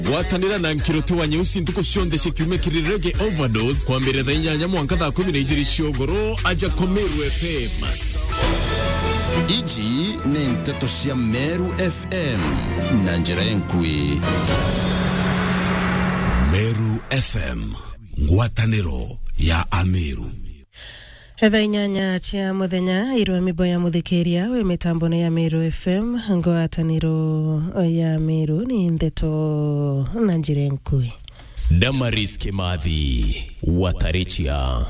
gwatanira na nkiroti wa nyeusi ntuku cionthe cikiume kirirege overdose kwambĩrĩria thaa inyanya mwanka thaa kumi na igĩrĩ ciogoro aja komeru fm Iji ni nteto cia Meru FM na njĩra enkui meru fm ngwatanĩro ya ameru thaa inyanya cia muthenya irwa mimbo ya muthikiria wi mitambo ya miru fm ngwataniro ya miru ni ndeto na njira nkui damaris kimathi watarichia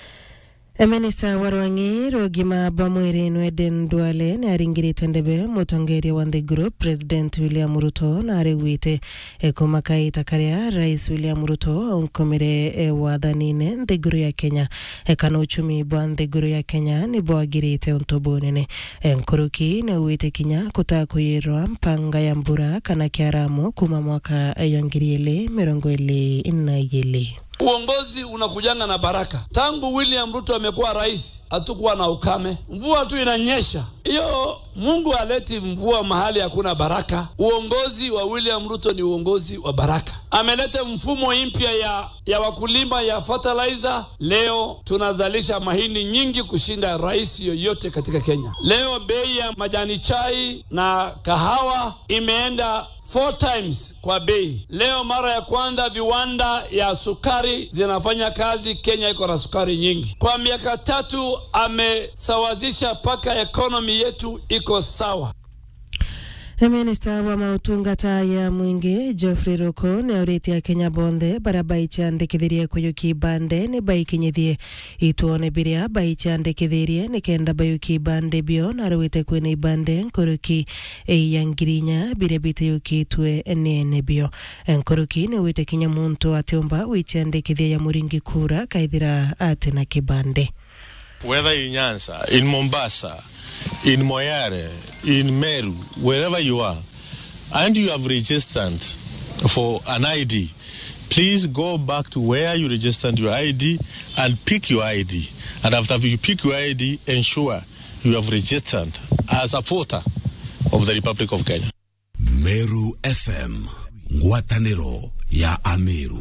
minista wa rwangi rugima bwa mwiri nweden dwale ni aringirite ndebe mutongeria wa the group president william ruto na arigwite kumakaita karia rais william ruto aunkumire wathanine nthiguru ya kenya kana uchumi bwa nthiguru ya kenya ni bwagirite untu bunene nkuruki ni ugwite kinya kutakuyirwa mpanga ya mbura kana kiaramu kuma mwaka ya ngiri ili mirongo ili na igili Uongozi unakujanga na baraka. Tangu William Ruto amekuwa rais, hatukuwa na ukame, mvua tu inanyesha. Hiyo Mungu aleti mvua mahali hakuna baraka. Uongozi wa William Ruto ni uongozi wa baraka. Ameleta mfumo mpya ya, ya wakulima ya fertilizer. Leo tunazalisha mahindi nyingi kushinda rais yoyote katika Kenya. Leo bei ya majani chai na kahawa imeenda four times kwa bei. Leo mara ya kwanza viwanda ya sukari zinafanya kazi. Kenya iko na sukari nyingi. Kwa miaka tatu amesawazisha mpaka ekonomi yetu iko sawa. minista wa mautungata ya mwingi Geoffrey Ruku ni auritie Kenya bonthe baria baichandikithirie kuyuki bande ni baikinyithie ituone biria baichandikithirie ni kenda bayuki ibande bio na arwite kwina ibande nkuruki ya ngirinya biria bitayukitwe nene bio nkuruki ni wite kinya muntu atiumba wichandikithia ya muringi kura kaithira ati na kibande whether in Nyanza, in Mombasa, in Moyale, in Meru, wherever you are, and you have registered for an ID, please go back to where you registered your ID and pick your ID. And after you pick your ID, ensure you have registered as a voter of the Republic of Kenya. meru fm ngwatanĩro ya ameru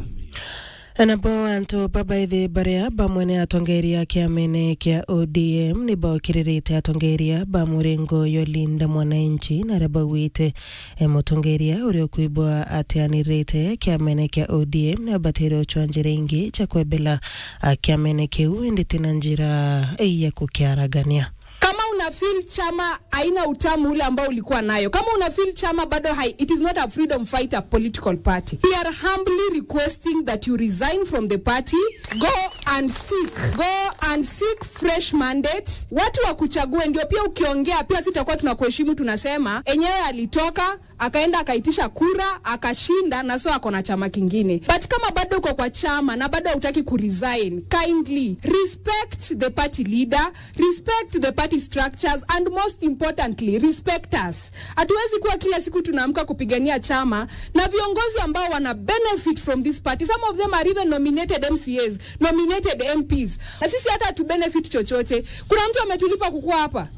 nabo antu babaithi baria bamwene atongeria kiamene kia ODM ni baokiririte atongeria ba murengo yolinda mwananchi na aria bauite e mutongeria uria ukuibwa atianirite kiamene kia ODM ni abatire uchwa njira ingi cha kwebela a kiamene kiu indi na njira ya kukiaragania kama una feel chama haina utamu ule ambao ulikuwa nayo kama una feel chama bado hai, it is not a freedom fighter political party we are humbly requesting that you resign from the party go and seek go and seek fresh mandate watu wakuchague ndio pia ukiongea pia sitakuwa tunakuheshimu tunasema enyewe alitoka akaenda akaitisha kura akashinda na so ako na chama kingine but kama bado uko kwa chama na bado hautaki kuresign kindly respect the party leader respect the party structures and most importantly respect us hatuwezi kuwa kila siku tunaamka kupigania chama na viongozi ambao wana benefit from this party some of them are even nominated mcas nominated mps na sisi hata hatu benefit chochote kuna mtu ametulipa kukuwa hapa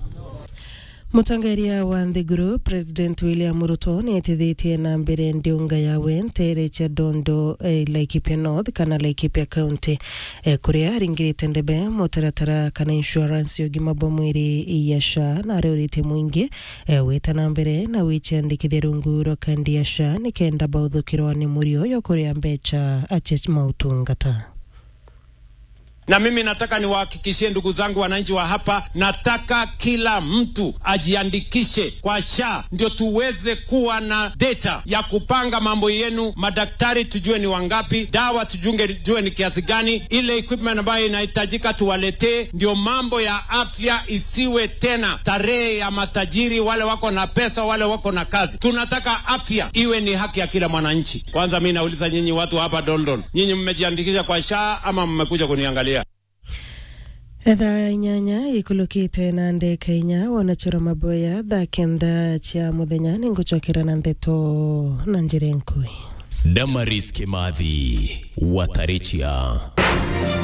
mutongeria wa the group president william ruto ni etithitie na mbere ndiunga yawe ntere cha dondo eh, laikipia north kana laikipia county eh, kuria aringirite ndebe mutaratara kana insurance ya ugima bwa mwiri ya sha na ariuritie mwingi eh, wita na mbere na wichandikithia rungu rwa kandi ya sha ni kenda bauthukirwa ni murio yo kuria mbecha ache mautungata na mimi nataka niwahakikishie ndugu zangu wananchi wa hapa, nataka kila mtu ajiandikishe kwa SHA ndio tuweze kuwa na data ya kupanga mambo yenu. Madaktari tujue ni wangapi, dawa tujunge tujue ni kiasi gani, ile equipment ambayo inahitajika tuwaletee, ndio mambo ya afya isiwe tena tarehe ya matajiri, wale wako na pesa, wale wako na kazi. Tunataka afya iwe ni haki ya kila mwananchi. Kwanza mi nauliza nyinyi watu hapa Dondon, nyinyi mmejiandikisha kwa SHA ama mmekuja kuniangalia? ethaa inyanya ikulukite na ndeka inya wanachora maboya thaa kenda cia muthenya ni ngucokera na ndeto na njira nkui damaris kimathi watarichia